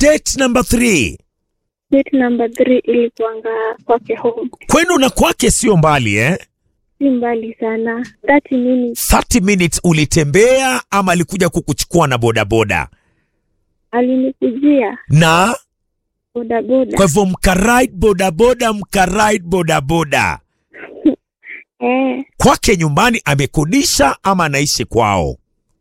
date number three Date number three ilikuanga kwake home, kwenu na kwake sio mbali eh? si mbali sana, 30 minutes. 30 minutes ulitembea ama alikuja kukuchukua na bodaboda Alinikujia na bodaboda kwa hivyo mkaride bodaboda mkaride bodaboda eh, kwake nyumbani amekodisha ama anaishi kwao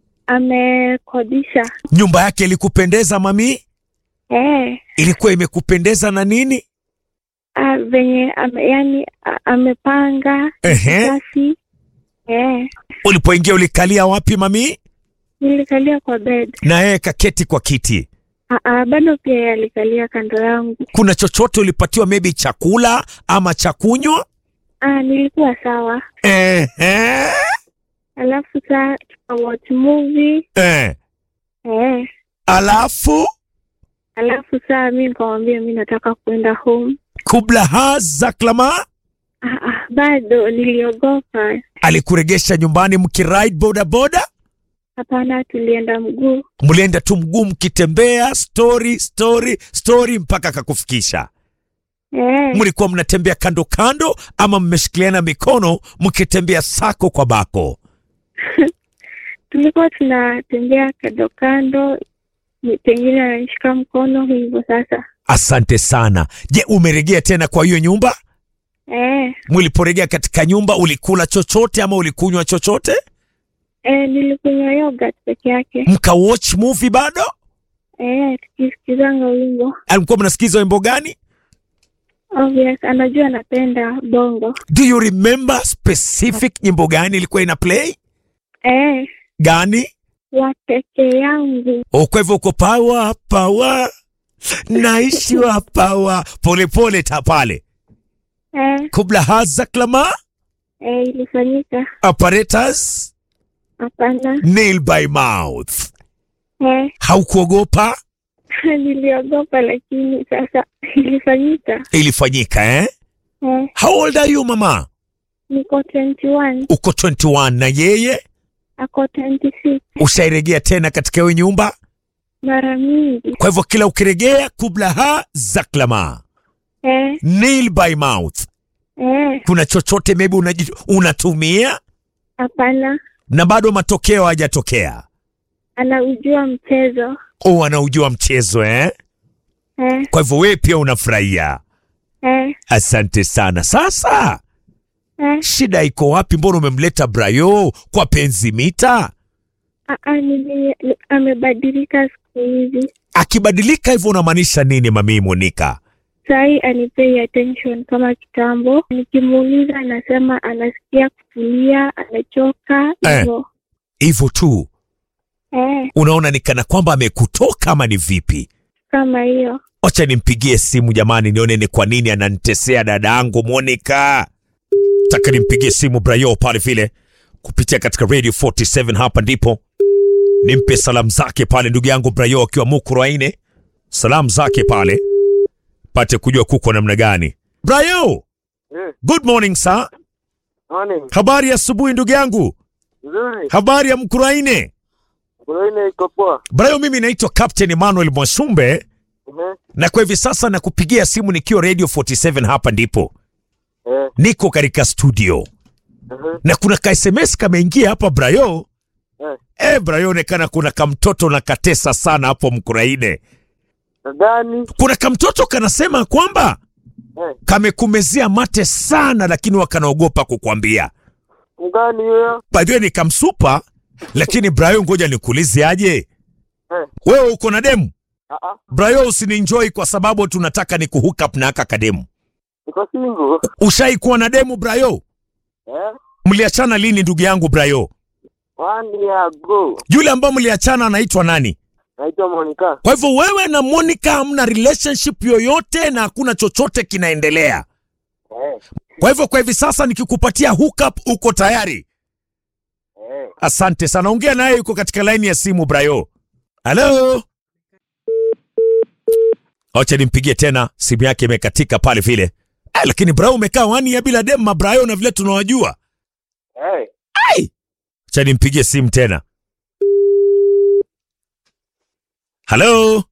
amekodisha nyumba yake ilikupendeza mami eh, ilikuwa imekupendeza na nini a, venye ame, yani a, amepanga Ehe. basi eh, ulipoingia ulikalia wapi mami nilikalia kwa bed na yeye kaketi kwa kiti a, a, bado pia yeye alikalia kando yangu. kuna chochote ulipatiwa maybe chakula ama cha kunywa Ah, nilikuwa sawa, Ehe. alafu saa tukawatch movie Eh. eh, alafu alafu saa mi nikamwambia mi nataka kuenda home. kubla hazaklama Ah, ah, bado niliogopa. alikuregesha nyumbani mkiride bodaboda Hapana, tulienda mguu. mlienda tu mguu mkitembea story story story mpaka akakufikisha Eh, mlikuwa mnatembea kando kando ama mmeshikiliana mikono mkitembea sako kwa bako tulikuwa tunatembea kando kando, ni- pengine ananishika mkono hivyo. Sasa asante sana je umeregea tena kwa hiyo nyumba eh, mliporegea katika nyumba ulikula chochote ama ulikunywa chochote eh, nilikunywa yogurt peke yake mkawatch movie bado eh, tukisikizanga wimbo. alikuwa mnasikiza wimbo gani Obvious, anajua napenda bongo do you remember specific nyimbo gani ilikuwa ina play eh, gani wa peke yangu O, kwa hivyo uko pawa pawa naishi wa pawa polepole ta pale eh, kubla hazaklama eh, ilifanyika. apparatus Hapana nail by mouth eh, haukuogopa niliogopa, lakini sasa ilifanyika. ilifanyika eh? Eh, how old are you mama niko 21 uko 21 na yeye ako 26 ushairegea tena katika hiyo nyumba mara mingi kwa hivyo kila ukiregea kubla ha zaklama eh, nail by mouth eh, kuna chochote maybe unaji- unatumia hapana, na bado matokeo hajatokea anaujua mchezo o anaujua mchezo eh? eh, kwa hivyo wewe pia unafurahia eh, asante sana sasa eh. shida iko wapi mbona umemleta brayo kwa penzi mita Ah, ah, nili- ni- amebadilika siku hizi, akibadilika hivyo unamaanisha nini mamii monika sahii anipei attention kama kitambo. Nikimuuliza anasema anasikia kutulia, amechoka Eh. hivyo hivyo tu eh, unaona ni kana kwamba amekutoka ama ni vipi kama hiyo wacha nimpigie simu jamani nione ni kwa nini ananitesea dada yangu monika taka nimpigie simu brayo pale vile kupitia katika radio 47 hapa ndipo nimpe salamu zake pale ndugu yangu brayo akiwa mukuraine salamu zake pale pate kujua kuko namna gani brayo Eh, good morning sir morning. habari ya asubuhi ndugu yangu Nzuri. habari ya mkuraine Kuna iko poa. brayo mimi naitwa captain emmanuel mwashumbe Ehe. na kwa hivi sasa nakupigia simu nikiwa radio 47 hapa ndipo Eh, niko katika studio ehe. na kuna ka sms kameingia hapa brayo Eh. e, brayo onekana kuna kamtoto na katesa sana hapo mkuraine Nadhani kuna kamtoto kanasema kwamba eh, kamekumezea mate sana lakini wakanaogopa kukwambia mgani huyo? badhie ni kamsupa lakini brayo ngoja nikuulize aje Eh, wewe uko na demu ah ah. brayo usininjoi kwa sababu tunataka ni kuhook up na aka kademu Niko single. ushai kuwa na demu brayo Eh, mliachana lini ndugu yangu brayo one year ago. yule ambao mliachana anaitwa nani Naitwa Monica. kwa hivyo wewe na monica hamna relationship yoyote na hakuna chochote kinaendelea Eh, kwa hivyo kwa hivi sasa nikikupatia hookup uko tayari eh. asante sana ongea naye yuko katika laini ya simu brayo halo acha nimpigie tena simu yake imekatika pale vile eh, lakini brayo umekaa wani ya bila dem mabrayo na vile tunawajua Eh, acha nimpigie simu tena halo